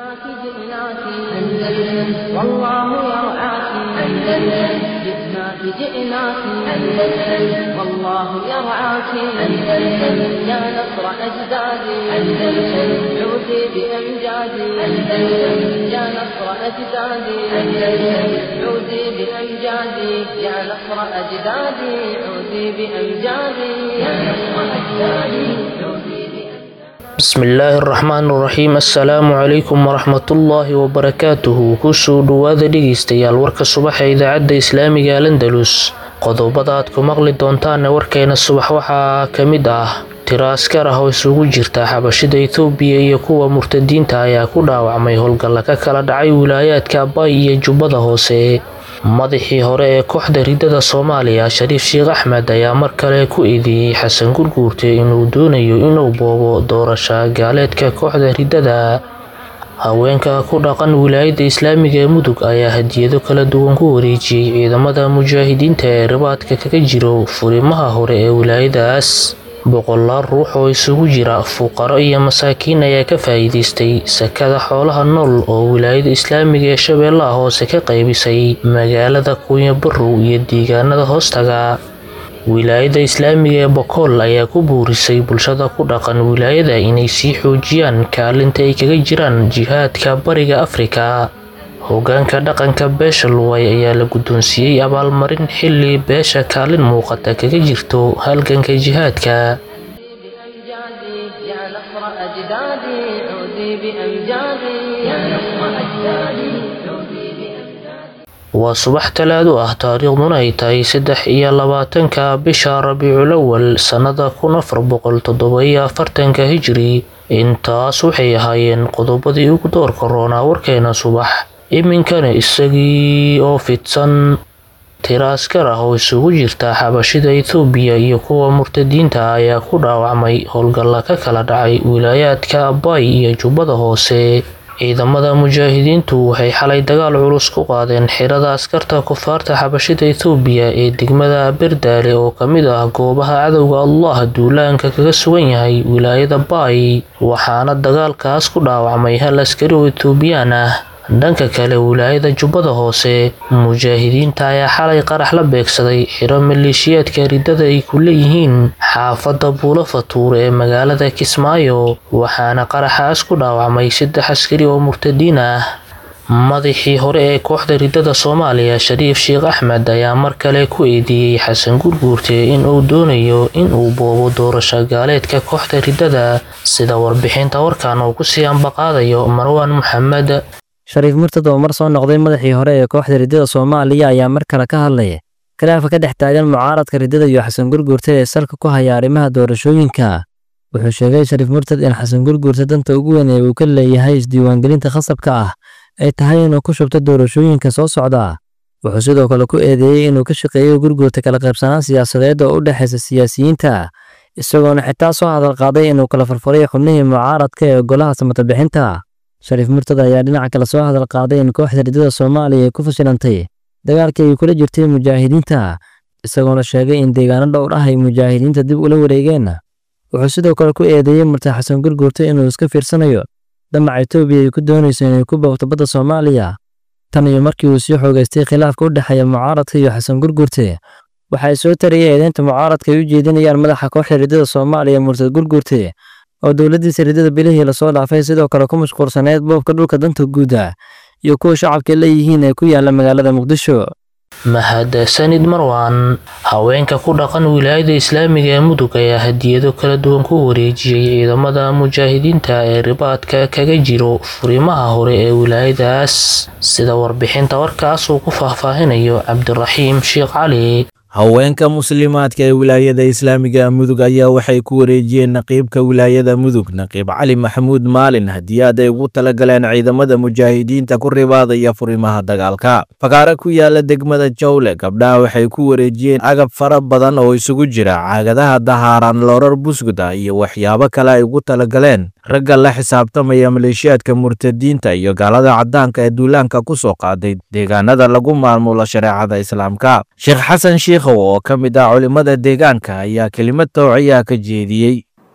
جئناك جئناك أندلس والله يرعاك أندلس جئناك جئناك أندلس والله يرعاك أندلس يا نصر أجدادي أندلس عودي بأمجادي أندلس يا نصر أجدادي أندلس عودي بأمجادي يا نصر أجدادي عودي بأمجادي يا نصر أجدادي عودي بأمجادي bismillaahi araxmaan iraxiim assalaamu calaykum waraxmatullaahi wabarakaatuhu kusoo dhowaada dhegeystayaal warka subaxa idaacadda islaamiga alandalus qodobada aad ku maqli doontaane warkeena subax waxaa ka mid ah tiro askar ah oo isugu jirta xabashida etoobiya iyo kuwa murtadiinta ayaa ku dhaawacmay howlgalla ka kala dhacay wilaayaadka abay iyo jubbada hoose madaxii hore ee kooxda ridada soomaaliya shariif sheekh axmed ayaa mar kale ku eedeeyey xasan gurguurte inuu doonayo inuu boobo doorasho gaaleedka kooxda ridada haweenka ku dhaqan wilaayadda islaamiga ee mudug ayaa hadiyado kala duwan ku wareejiyey ciidamada mujaahidiinta ee ribaadka kaga jiro furimaha hore ee wilaayadaas boqolaal ruux oo isugu jira fuqaro iyo masaakiin ayaa ka faa'iidaystay sakada xoolaha nool oo wilaayada islaamiga ee shabeellaha hoose ka qaybisay magaalada kunya barow iyo deegaanada hoostaga wilaayada islaamiga ee bokool ayaa ku buurisay bulshada ku dhaqan wilaayada inay sii xoojiyaan kaalinta ay kaga jiraan jihaadka bariga afrika hogaanka dhaqanka beesha luway ayaa la guddoonsiiyey abaalmarin xilli beesha kaalin muuqata kaga jirto halganka jihaadka بأمجادي يا نصر أجدادي عودي بأمجادي يا نصر أجدادي عودي بأمجادي waa subax talaado ah taariikhduna ay tahay saddex iyo labaatanka bisha rabiicul awal sannada kun afar boqol toddoba-iyo afartanka hijri intaas waxay ahaayeen qodobadii ugu doorka roonaa warkeena subax iminkana isagii oo fidsan tiro askar ah oo isugu jirta xabashida etoobiya iyo kuwa murtadiinta ayaa ku dhaawacmay howlgalla ka kala dhacay wilaayaadka abay iyo jubbada hoose ciidamada mujaahidiintu waxay xalay dagaal culus ku qaadeen xirada askarta kufaarta xabashida etoobiya ee degmada berdaale oo ka mid ah goobaha cadowga allah duulaanka kaga sugan yahay wilaayada baay waxaana dagaalkaas ku dhaawacmay hal askari oo etoobiyaan ah dhanka kale wilaayada jubbada hoose mujaahidiinta ayaa xalay qarax la beegsaday xiro maleeshiyaadka ridada ay ku leeyihiin xaafadda buulo fatuure ee magaalada kismaayo waxaana qaraxaas ku dhaawacmay saddex askari oo murtadiin ah madaxii hore ee kooxda ridada soomaaliya shariif sheekh axmed ayaa mar kale ku eedeeyey xasan gurguurte inuu doonayo inuu boobo doorasho gaaleedka kooxda ridada sida warbixinta warkan uu kusii ambaqaadayo marwaan maxamed shariif murtad oo mar soo noqday madaxii hore ee kooxda riddada soomaaliya ayaa mar kale ka hadlaya khilaafa ka dhex taagan mucaaradka riddada iyo xasan gurguurte ee salka ku haya arrimaha doorashooyinka wuxuu sheegay shariif murtad in xasan gurguurte danta ugu weyn ee uu ka leeyahay isdiiwaangelinta khasabka ah ay tahay inuu ku shubto doorashooyinka soo socda wuxuu sidoo kale ku eedeeyey inuu ka shaqeeyo gurguurta kala qaybsanaan siyaasadeed oo u dhexaysa siyaasiyiinta isagoona xitaa soo hadal qaaday inuu kala farfaray xubnihii mucaaradka ee golaha samatabixinta shariif murtad ayaa dhinaca kale soo hadal qaaday in kooxda riddada soomaaliya ay ku fashilantay dagaalkii ay kula jirtay mujaahidiinta isagoona sheegay in deegaano dhowr ah ay mujaahidiinta dib ula wareegeen wuxuu sidoo kale ku eedeeyey murtad xasan gurguurte inuu iska fiirsanayo damaca etoobiya ay ku doonayso inay ku boogto badda soomaaliya tan iyo markii uu sii xoogaystay khilaafka u dhexeeya mucaaradka iyo xasan gurguurte waxay soo tarayay eedeynta mucaaradka ay u jeedinayaan madaxa kooxda riddada soomaaliya murtad gurguurte oo dowladdiisa riddada bilihii lasoo dhaafay sidoo kale ku mashquulsaneyd boobka dhulka danta guuda iyo kuwa shacabka leeyihiin ee ku yaala magaalada muqdisho mahadsanid marwan haweenka ku dhaqan wilaayada islaamiga ee mudug ayaa hadiyado kala duwan ku wareejiyey ciidamada mujaahidiinta ee ribaadka kaga jiro furimaha hore ee wilaayadaas sida warbixinta warkaas uu ku faahfaahinayo cabdiraxiim sheekh cali haweenka muslimaadka ee wilaayada islaamiga mudug ayaa waxay ku wareejiyeen naqiibka wilaayada mudug naqiib cali maxamuud maalin hadiyaad ay ugu talagaleen ciidamada mujaahidiinta ku ribaadaya furimaha dagaalka fakaare ku yaala degmada jawle gabdhaha waxay ku wareejiyeen agab fara badan oo isugu jira caagadaha dahaaran loorar busguda iyo waxyaabo kale ay ugu talagaleen ragga la xisaabtamaya maleeshiyaadka murtadiinta iyo gaalada caddaanka ee duulaanka ku soo qaaday deegaanada lagu maamulo shareecada islaamka sheekh xasan shiikhow oo ka mid ah culimmada deegaanka ayaa kelimad towciyaa ka jeediyey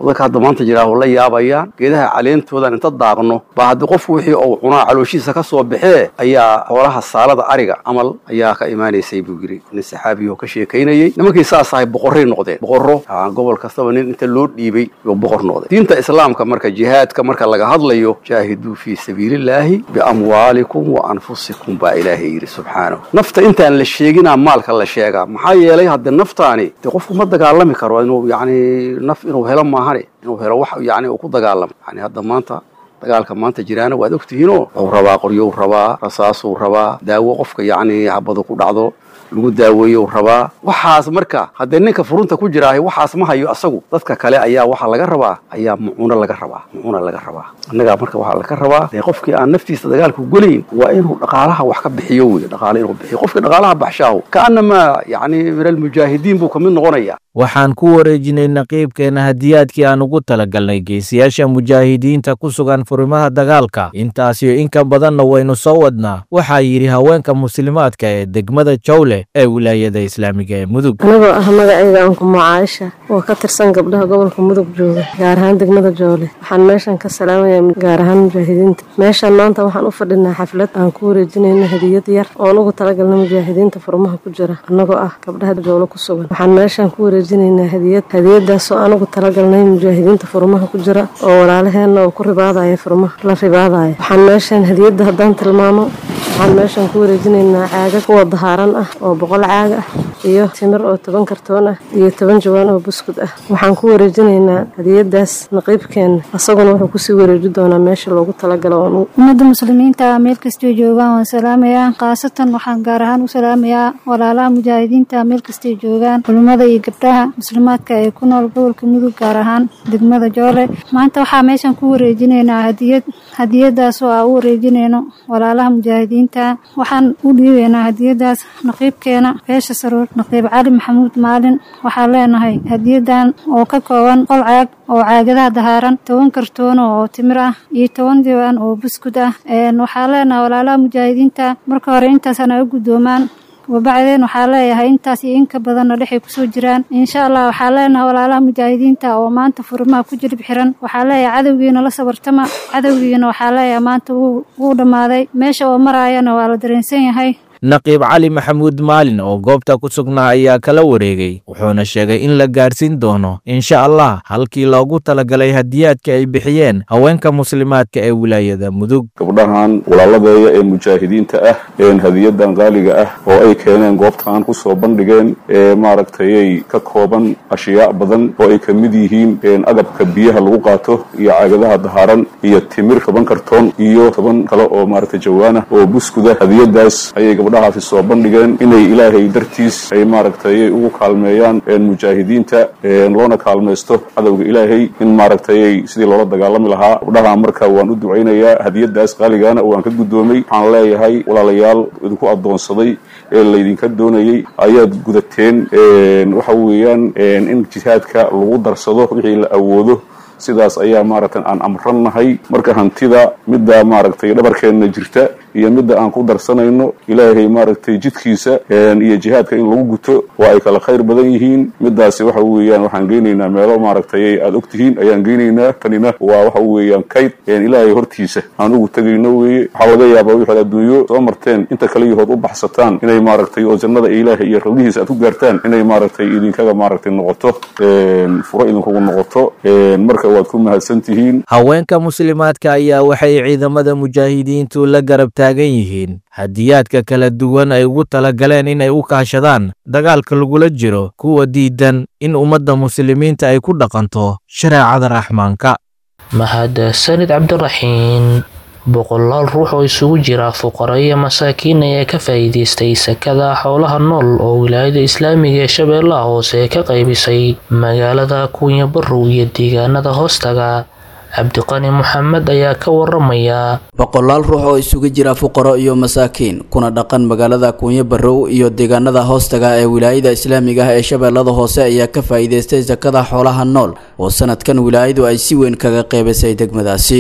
dadka hadda maanta jiraa oo la yaabayaan geedaha caleentoodan inta daaqno baa haddii qofku wixii uu cunaa calooshiisa ka soo baxee ayaa xoolaha saalada ariga camal ayaa ka imaanaysay buu yidhi nin saxaabiyo ka sheekaynayey nimankii saas ahay boqorray noqdeen boqorro gobol kastaba nin inta loo dhiibay yuu boqor noqday diinta islaamka marka jihaadka marka laga hadlayo jaahiduu fii sabiilillaahi biamwaalikum wa anfusikum baa ilaahay yidhi subxaanahu nafta intaan la sheeginaa maalka la sheegaa maxaa yeelay haddee naftaani dee qofku ma dagaalami karo inuu yacni naf inuu helo maahane inuu helo wax yacni uu ku dagaalamo yani hadda maanta dagaalka maanta jiraana waad ogtihiinoo wuxuu rabaa qoryou rabaa rasaasuu rabaa daawo qofka yacni habadu ku dhacdo lagu daaweeyo rabaa waxaas marka haddee ninka furunta ku jiraahay waxaas ma hayo asagu dadka kale ayaa waxaa laga rabaa ayaa mucuuno laga rabaa mucuuna laga rabaa annagaa marka waxaa laga rabaa dee qofkii aan naftiisa dagaalku gelayn waa inuu dhaqaalaha wax ka bixiyo wey dhaqaale inuu bixiyo qofkii dhaqaalaha baxshaahu kaanamaa yacni min almujaahidiin buu kamid noqonaya waxaan ku wareejinay naqiibkeena hadiyaadkii aan ugu talagalnay geesiyaasha mujaahidiinta ku sugan furimaha dagaalka intaasiyo in ka badanna waynu soo wadnaa waxaa yidhi haweenka muslimaadka ee degmada jawle ee wilaayada islaamiga ee mudug anigoo ah magacayga ankumo caaisha oo ka tirsan gabdhaha gobolka mudug jooga gaar ahaan degmada jawle waxaan meeshan ka salaamayaa gaar ahaan mujaahidiinta meeshan maanta waxaan u fadhinaa xaflad aan ku wareejinayna hadiyad yar oon ugu talagalna mujaahidiinta furmaha ku jira annagoo ah gabdhaha jawle ku sugan waxaan meeshan ku wareejinaynaa hadiyad hadiyadaasoo aan ugu talagalnay mujaahidiinta furmaha ku jira oo walaalaheenna oo ku ribaadaya furmaha la ribaadaya waxaan meeshan hadiyadda haddaan tilmaamo waxaan meeshan ku wareejinaynaa caagag kuwa dahaaran ah oo boqol caag ah iyo timir oo toban kartoon ah iyo toban jawaan oo buskud ah waxaan ku wareejinaynaa hadiyadaas naqiibkeenna asaguna wuxuu kusii wareeji doonaa meesha loogu talagalo ummadda muslimiinta meel kastay joogaan waan salaamayaa khaasatan waxaan gaar ahaan u salaamayaa walaalaha mujaahidiinta meel kastay joogaan culimmada iyo gabdhaha muslimaadka ee ku nool gobolka mudug gaar ahaan degmada joole maanta waxaa meeshan ku wareejinaynaa hadiyad hadiyadaas oo aan u wareejinayno walaalaha mujaahidiinta waxaan u dhiibaynaa hadiyadaas naqiibkeena beesha saruur naqiib cali maxamuud maalin waxaan leenahay hadiyadan oo ka kooban qol caag oo caagadaha dahaaran toban kartoono oo timir ah iyo toban diiwaan oo buskud ah waxaan leenahay walaalaha mujaahidiinta marka hore intaasana u guddoomaan wabacdeen waxaa leeyahay intaas iyo inka badanna dhexay kusoo jiraan insha allah waxaa leenahay walaalaha mujaahidiinta oo maanta furimaha ku jilib xiran waxaa leeyahay cadowgiina la sabartama cadowgiina waxaa leeyahay maanta wuu dhammaaday meesha oo maraayana waa la dareensan yahay naqiib cali maxamuud maalin oo goobta ku sugnaa ayaa kala wareegay wuxuuna sheegay in la gaarsiin doono insha allah halkii loogu talagalay hadiyaadka ay bixiyeen haweenka muslimaadka ee wilaayada mudug gabdhahan walaaladeeya ee mujaahidiinta ah een hadiyadan qaaliga ah oo ay keeneen goobtaan ku soo bandhigeen ee maaragtayay ka kooban ashyaa badan oo ay ka mid yihiin agabka biyaha lagu qaato iyo caagadaha dahaaran iyo timir toban kartoon iyo toban kale oo maaragtay jawaana oo buskuda hadiyadaas ayay gabdhahaasi soo bandhigeen inay ilaahay dartiis ay maaragtay ugu kaalmeeyaan mujaahidiinta loona kaalmaysto cadowga ilaahay in maaragtay sidii loola dagaalami lahaa gabdhaha marka waan u ducaynayaa hadiyadaas qaaligaana waan ka guddoomay waxaan leeyahay walaalayaal idinku addoonsaday ee laydinka doonayey ayaad gudateen waxa weeyaan in jihaadka lagu darsado wixii la awoodo sidaas ayaa maaragtay aan amrannahay marka hantida midda maaragtay dhabarkeenna jirta iyo midda aan ku darsanayno ilaahay maaragtay jidkiisa iyo jihaadka in lagu guto waa ay kala khayr badan yihiin midaasi waxa weeyaan waxaan geynaynaa meelo maaragtay aad og tihiin ayaan geynaynaa tanina waa waxa weeyaan kayd ilaahay hortiisa aan ugu tegayno weeye waxaa laga yaabaa wixaad adduunyo soo marteen inta kale yahood u baxsataan inay maaragtay oo jannada ilaahay iyo rawdihiisa aad ku gaartaan inay maaragtay idinkaga maaragtay noqoto furo idinkugu noqoto marka waad ku mahadsan tihiin haweenka muslimaadka ayaa waxay ciidamada mujaahidiintu la garab taagan yihiin hadiyaadka kala duwan ay ugu talagaleen inay u kaashadaan dagaalka lagula jiro kuwa diidan in ummadda muslimiinta ay ku dhaqanto shareecada raxmaanka mahadsanid cabdiraxiin boqolaal ruux oo isugu jira fuqaro iyo masaakiin ayaa ka faa'iidaystay sakada xoolaha nool oo wilaayada islaamiga ee shabeellaha hoose ka qaybisay magaalada kuunya barrow iyo deegaanada hoostaga cabdiqani moxamed ayaa ka waramaya boqolaal ruux oo isugu jira fuqaro iyo masaakiin kuna dhaqan magaalada kuunyo barrow iyo deegaanada hoostaga ee wilaayada islaamiga ah ee shabeellada hoose ayaa ka faa'iidaystay sakada xoolaha nool oo sanadkan wilaayadu ay si weyn kaga qeybisay degmadaasi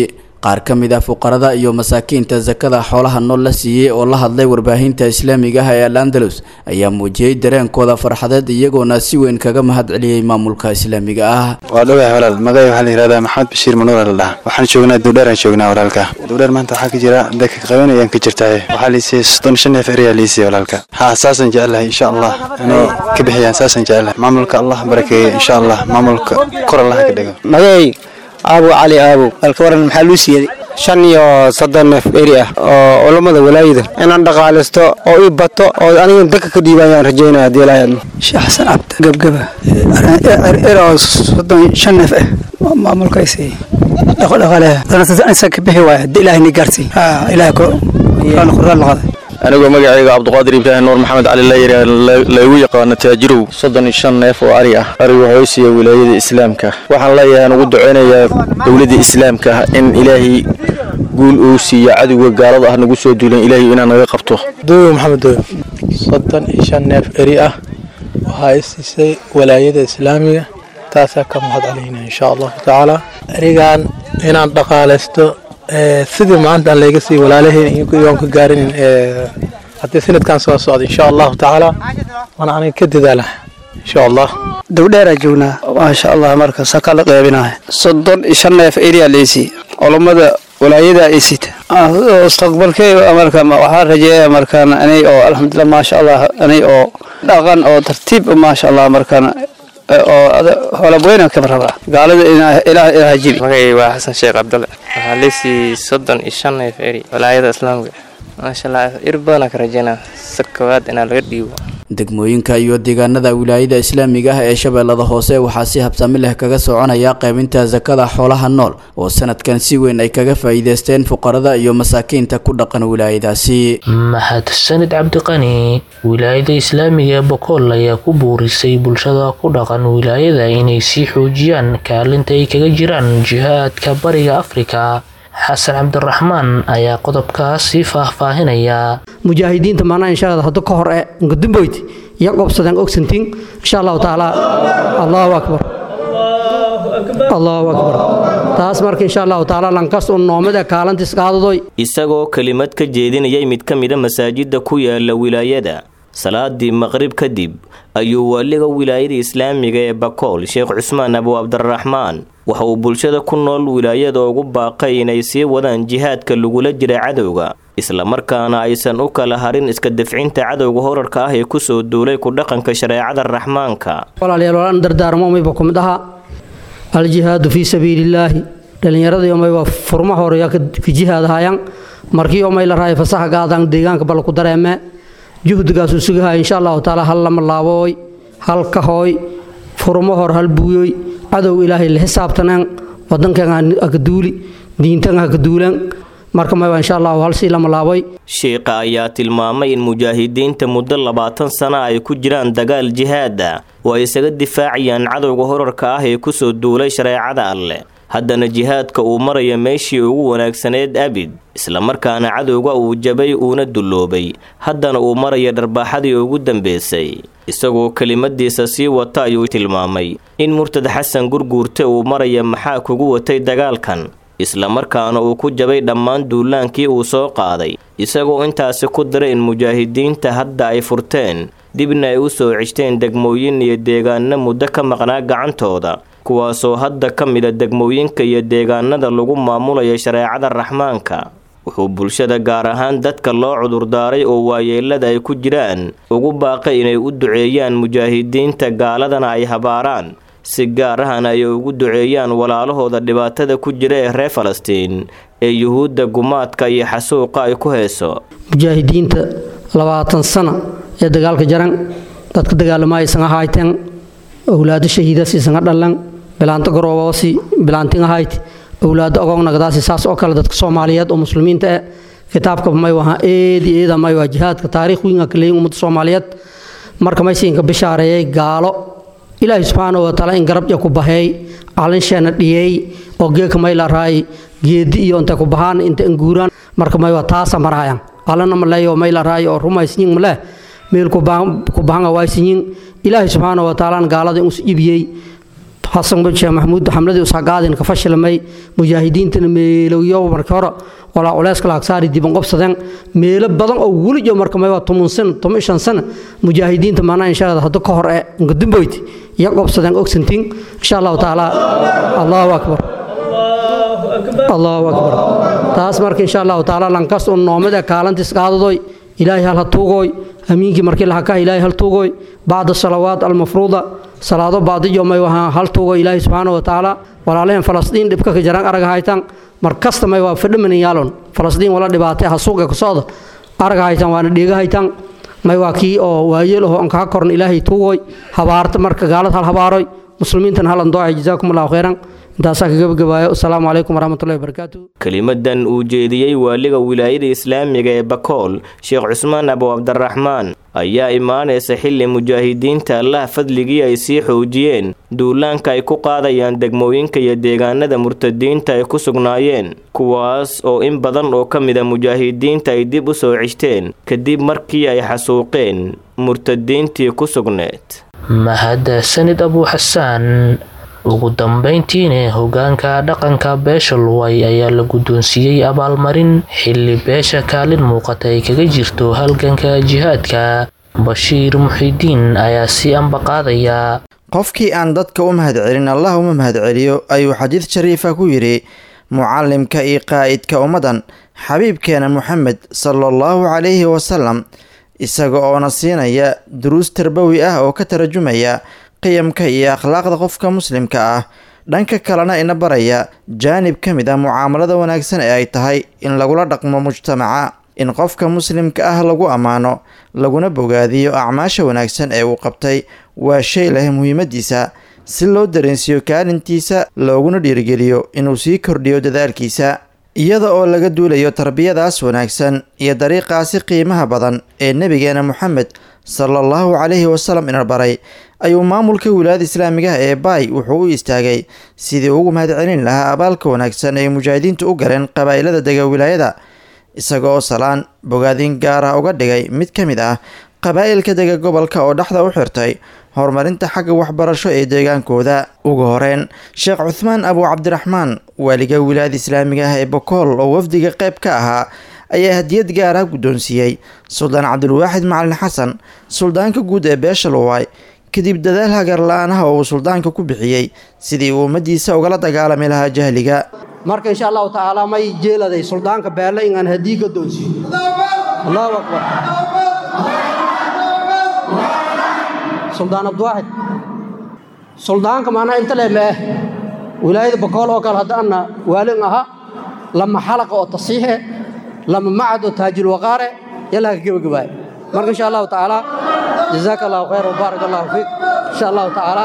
qaar ka mid ah fuqarada iyo masaakiinta sakada xoolaha nool la siiyey oo la hadlay warbaahinta islaamiga ah ee al andalus ayaa muujiyey dareenkooda farxadeed iyagoona si weyn kaga mahad celiyey maamulka islaamiga ah waa dhowahay walaal magacay waxaa la yihahdaa maxamed bashiir manuur la dhaha waxaan joognaa duudheeraan joognaa walaalka duudheer maanta waxaa ka jira dadka qabanayaan ka jirtaa waxaa liisiyey soddon shan neef eriyaa liisiyey walaalka ha saasaan jecelahay insha allah inay ka bixiyaan saasaan jecelahay maamulka allah barakeeye insha allah maamulka kor allah ka dhigo magacay aabu cali aabu halka waran maxaa luu siiyey shan iyo soddon neef eri ah oo culammada walaayada inaan dhaqaalaysto oo ii bato oo aniga dadka ka dhiibayaan rajaynaya haddii ilaahay admo sheekh xasan cabdi gebgeba er oo soddon shan neef ah maamulkaasi dhaqodhaqaale danasa ka bixi waaya haddii ilaahay ni gaarsiiy ilaahay koraan qaday anigoo magacayga cabduqaadir ibraahim nuur maxamed cali layiri laygu yaqaano taajirow soddon iyo shan neef oo ari ah arigu wuxuu siiya wilaayada islaamka waxaan leeyahay aan ugu duceynayaa dowladda islaamka in ilaahay guul uu siiya cadowga gaalada ah nagu soo duulan ilaahay inaan naga qabto dooyo maxamed dooyo soddon iyo shan neef eri ah waxaa i siisay walaayada islaamiga taasaa ka mahad celinayna insha allahu tacaala erigan inaan dhaqaalaysto sidii maanta aan layga sii walaalaheen iyoon ka gaarinin haddii sanadkan soo socda insha allahu tacaala waana aniga ka dadaala insha allah dowdheeraa joognaa maasha allah marka saka la qeybinahay soddon iyo shan neef eriya leysi culammada walaayada ay sita mustaqbalkay marka waxaa rajeeya markaan anay oo alxamdulilah maasha allah anay oo dhaqan oo tartiib maasha allah markaan oo xoolabweyna ka rabaa gaalada ilaah ilaah jibi magacay waa xasan sheekh cabdalle waxaa leysii soddon iyo shan neef eri walaayada islaamka maasha allah ir badanaa ka rajeynaa sa koowaad inaa laga dhiibo degmooyinka iyo deegaanada wilaayada islaamiga ah ee shabeellada hoose waxaa si habsami leh kaga soconaya qaybinta sakada xoolaha nool oo sanadkan si weyn ay kaga faa'iideysteen fuqarada iyo masaakiinta ku dhaqan wilaayadaasi mahadsanid cabdiqani wilaayada islaamiga ee bokool ayaa ku buurisay bulshada ku dhaqan wilaayada inay sii xoojiyaan kaalinta ay kaga jiraan jihaadka bariga afrika xasan cabdiraxmaan ayaa qodobkaas sii faahfaahinaya mujaahidiinta maanaa insha allah hadda ka hor ee ngudumboyd iyo qobsadeen ogsantiin insha allahu tacaala allahu akbar allahu akbar taas marka insha allahu tacaala lankas un noomada kaalantis qaadadoy isagoo kelimad ka jeedinayay mid ka mida masaajida ku yaala wilaayada salaadii maqrib kadib ayuu waaliga wilaayada islaamiga ee bakool sheekh cusmaan abu cabdiraxmaan waxa uu bulshada ku nool wilaayada ugu baaqay inay sii wadaan jihaadka lagula jira cadowga islamarkaana aysan u kala harin iska dafcinta cadowga horarka ah ee kusoo duulay ku dhaqanka shareecada raxmaanka walaalayaal walaan dardaarmo umayba ku mid ahaa aljihaadu fii sabiilillaahi dhallinyaradii umayba furma horeya ka jihaadahayaan markii umay la raaya fasaxa gaadaan deegaanka bal ku dareemee juhdigaas uu sugahaya insha allahu tacaala hal lama laabooy hal kahooy furmo hor hal buuyoy cadow ilaahay la xisaabtaneen wadankan haka duuli diintan haka duulan marka mayba insha allahu hal sii lama laaboy sheikha ayaa tilmaamay in mujaahidiinta muddo labaatan sana ay ku jiraan dagaal jihaada oo ay isaga difaacayaan cadowga horarka ah ee kusoo duulay shareecada alleh haddana jihaadka uu maraya meeshii ugu wanaagsaneed abid islamarkaana cadowga uu jabay uuna dulloobay haddana uu maraya dharbaaxadii ugu dambeysay isagoo kelimadiisa sii wata ayuu tilmaamay in murtad xasan gurguurte uu maraya maxaa kugu watay dagaalkan islamarkaana uu ku jabay dhammaan duulaankii uu soo qaaday isagoo intaasi ku diray in mujaahidiinta hadda ay furteen dibna ay u soo ceshteen degmooyin iyo deegaano muddo ka maqnaa gacantooda kuwaasoo hadda ka mida degmooyinka iyo deegaanada lagu maamulayo shareecada raxmaanka wuxuu bulshada gaar ahaan dadka loo cudurdaaray oo waayeelada ay ku jiraan ugu baaqay inay u duceeyaan mujaahidiinta gaaladana ay habaaraan si gaar ahana ay ugu duceeyaan walaalahooda dhibaatada ku jira ee reer falastiin ee yuhuudda gumaadka iyo xasuuqa ay ku heeso mujaahidiinta labaatan sana ee dagaalka jaran dadka dagaalamaaysan ahayteen owlaado shahiidaas isanga dhalan bilaanto garoobosi bilaantin ahayd owlaado ogognagdaasi saas oo kale dadka soomaaliyeed oo muslimiinta eh kitaabka may waha eedi eeda may waa jihaadka taariikh wiinga kaleeyin ummadda soomaaliyeed marka maysiinka bishaareeyay gaalo ilaahay subxaanahu watacaala in garabja ku baheey calinsheena dhiyey oo geeka may la raay geedi iyo intay ku bahaan inta anguuraan marka may waa taasa maraayan alana maleeyo may la raay oo rumaysinyin maleh meel ku bahanga waaysinyin ilaahay subxaanahu watacaala gaalada inus ibiyey xasan sheekh maxamuud xamladii usagaadin ka fashilmay mujaahidiintana meelowyo markii hore walaa culeyska laagsaari diban qobsadeen meelo badan oo welijo marka mayba toban sano toban shan sano mujaahidiinta maanaa insha allah hadda ka hor ee ngudumboyd iyo qobsadeen ogsantiin insha allahu tacaala allahu akbar allahu akbar taas marka insha allahu tacaala lankas un noomada kaalantis qaadadoy ilaahay hal ha tuugooy amiinkii markii lahaka ilaahay hal tuugooy bacda salawaat almafruuda salaado baadiyo may wahaa hal tuugo ilaahay subxaana wa tacaala walaalaheen falastiin dhibka ka jaraan arag haytan mar kasta may waa fadhimanin yaalon falastiin wala dhibaatay ha suuqa ka socda arag haytan waana dhiiga haytan may waa kii oo waayeel oo ankaa koran ilaahay tuugooy habaarta marka gaalad hal habaaroy muslimiintan halan doocay jazaakum allahu khayran intaasaa ka gabagabaayo asalaamu calaykum waraxmatullahi wabarakaatu kelimadan uu jeediyey waaliga wilaayada islaamiga ee bakool sheekh cusmaan abu cabdiraxmaan ayaa imaanaysa xilli mujaahidiinta allaha fadligii ay sii xoojiyeen duulaanka ay ku qaadayaan degmooyinka iyo deegaanada murtadiinta ay ku sugnaayeen kuwaas oo in badan oo ka mida mujaahidiinta ay dib u soo cishteen kadib markii ay xasuuqeen murtadiintii ku sugneed mahadsanid abu xasaan ugu dambeyntiina hogaanka dhaqanka beesha luway ayaa la guddoonsiiyey abaalmarin xilli beesha kaalin muuqata ay kaga jirto halganka jihaadka bashiir muxidiin ayaa si ambaqaadaya qofkii aan dadka u mahadcelin allah uma mahadceliyo ayuu xadiid shariifa ku yidhi mucallimka iyo qaa'idka ummaddan xabiibkeena moxamed sala allahu calayhi wasalam isaga oona siinaya duruus tarbawi ah oo ka tarjumaya qiyamka iyo akhlaaqda qofka muslimka ah dhanka kalena ina baraya jaanib ka mid ah mucaamalada wanaagsan ee ay tahay in lagula dhaqmo mujtamaca in qofka muslimka ah lagu ammaano laguna bogaadiyo acmaasha wanaagsan ee uu qabtay waa shay leh muhiimadiisa si loo dareensiiyo kaalintiisa looguna dhiirigeliyo inuu sii kordhiyo dadaalkiisa iyada oo laga duulayo tarbiyadaas wanaagsan iyo dariiqaasi qiimaha badan ee nebigeena moxamed sala allahu calayhi wasalam ina baray ayuu maamulka wilaayada islaamigaha ee baay wuxuu u istaagay sidii ugu mahadcelin lahaa abaalka wanaagsan ay mujaahidiintu u galeen qabaa'ilada dega wilaayada isaga oo salaan bogaadin gaar ah uga dhigay mid ka mid ah qabaa'ilka dega gobolka oo dhexda u xirtay horumarinta xagga waxbarasho ee deegaankooda ugu horeyn sheekh cuthmaan abu cabdiraxmaan waaliga wilaayada islaamiga ah ee bokool oo wafdiga qayb ka ahaa ayaa hadiyad gaar ah guddoonsiiyey suldaan cabdulwaaxid macalin xasan suldaanka guud ee beesha luwaay kadib dadaal hagar la-aanaha oo uu suldaanka ku bixiyey sidii uu ummadiisa ugala dagaalami lahaa jahliga marka insha allahu tacaala may jeeladay suldaanka beelle inaan hadii ka doonsiiyo allahu akbar suldaan abdiwaaxid suldaanka maanaa inta le meeh wilaayada bakool oo kale haddaana waalin aha lama xalaqa oo tasiixe lama macad oo taajil waqaare yallaa ka gebagabaay marka insha allahu tacaala jazaaka allahu khayr wabaarak allahu fiik insha allahu tacaala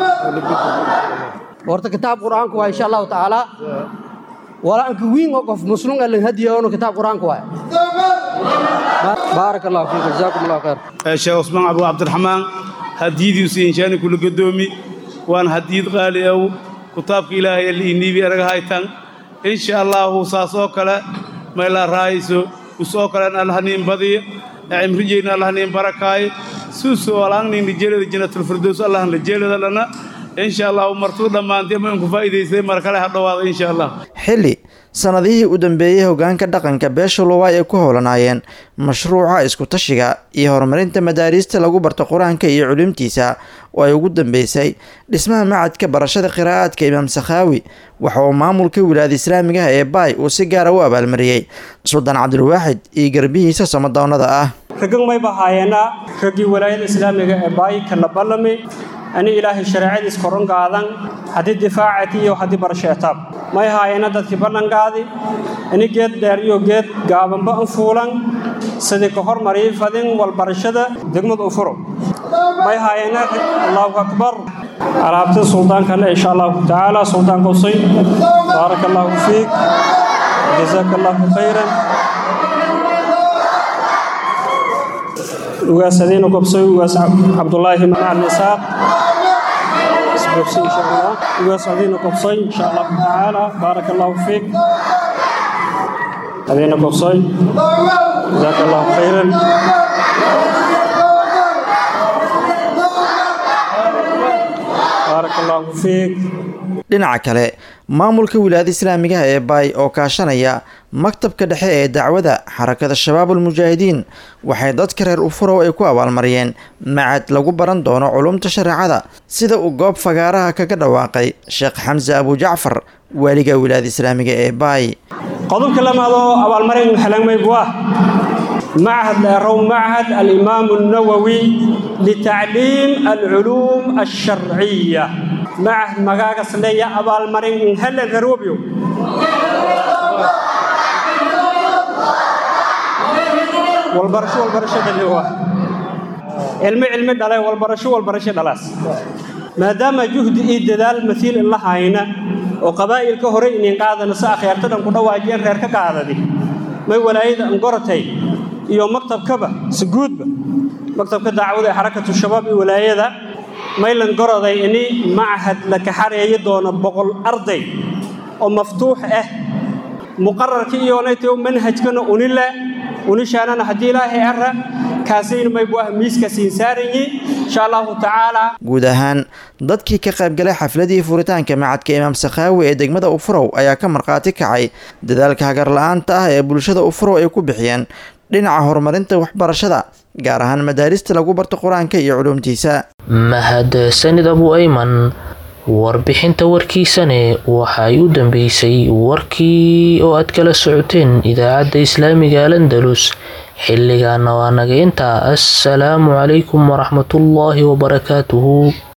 horta kitaab qur'aanku waa insha allahu tacaala walaanka wiin oo qof muslim alin hadiyoono kitaab qur'aanku waa baarak allahu fiik jazaakum allahu khayr sheekh cusmaan abu cabdiraxmaan hadiyadiisu inshaani kula gadoomi waan hadiyad qaali aw kitaabka ilaahay liiniibi araga haytan insha allahu saas oo kale mayla raayso usoo kalen allahniin badiya cimrijeyna allahniin barakaaye suusu alaangnin lijeelada janatulfirdows allahan lijeelada lana insha allahu martuu dhammaantay ma inku faa'iidaystay mar kale ha dhowaada insha allah xilli sanadihii u dambeeyey hogaanka dhaqanka beesha luwaay ay ku howlanaayeen mashruuca isku-tashiga iyo horumarinta madaariista lagu barto qur-aanka iyo culimtiisa oo ay ugu dambeysay dhismaha macadka barashada qiraa'aadka imaam sakhaawi waxa uu maamulka wilaayada islaamigaha ee baay uu si gaara u abaalmariyey suldaan cabdilwaaxid iyo garbihiisa samadoonnada ah raggan may bahaayeenaa raggii walaayada islaamiga ee baay kala ballami ani ilaahay shareecadiis koron qaadan haddii difaacati iyo haddii barasheetaab may haayena dadkii ballanqaadi ani geed dheer iyo geed gaabanba an fuulan sidii ka hormarii fadin walbarashada degmada u furo may haayena allahu akbar alaabta suldaanka le insha allahu tacaala suldaanka usay baaraka allahu fiik jazaaka allahu khayran ugaas adiina gobsay ugaas cabdulaahi macalin isaaq isgobsay insha allah ugaas adiina gobsay insha allahu tacaala baaraka allahu fiik adiina gobsay jazaaka allahu khayran baaraka allaahu fiik dhinaca kale maamulka wilaayada islaamiga ah ee baay oo kaashanaya maktabka dhexe ee dacwada xarakada shabaabul mujaahidiin waxay dadka reer ufurow ay ku abaalmariyeen macad lagu baran doono culumta shareecada sida uu goob fagaaraha kaga dhawaaqay sheekh xamse abujacfar waaliga wilaayada islaamiga ee baay qodobka lamaadoo abaalmarin xelangmaybu ah معهد لأرو معهد الإمام النووي لتعليم العلوم الشرعية معهد مغاقس ليا أبا المرين هل الغروبيو والبرشو والبرشة اللي هو علمي علمي دلاي والبرشو والبرشة دلاس ما دام جهد إيد دال مثيل الله هاينا وقبائل كهري إن قاعدة نساء خيارتنا كنا واجين غير كقاعدة دي ما ولايد أنقرتي iyo maktabkaba si guudba maktabka dacwada ee xarakatu shabaab iyo walaayada maylan goroday ini machad la kaxareeyi doono boqol arday oo maftuux ah muqararka iyonayto manhajkana unile unishaanana haddii ilaahay ara kaasayna maybu ah miiska siin saarayi insha allahu tacaala guud ahaan dadkii ka qaybgalay xafladii furitaanka macadka imaam sakhaawi ee degmada ufurow ayaa ka markhaati kacay dadaalka hagarla-aanta ah ee bulshada ufurow ay ku bixiyeen dhinaca horumarinta waxbarashada gaar ahaan madaarista lagu barto qur-aanka iyo culuumtiisa mahadsanid abu ayman warbixinta warkiisane waxay u dambeysay warkii oo aad kala socoteen idaacadda islaamiga alandalus xilligaana waa naga intaa assalaamu calaykum waraxmatullaahi wabarakaatuhu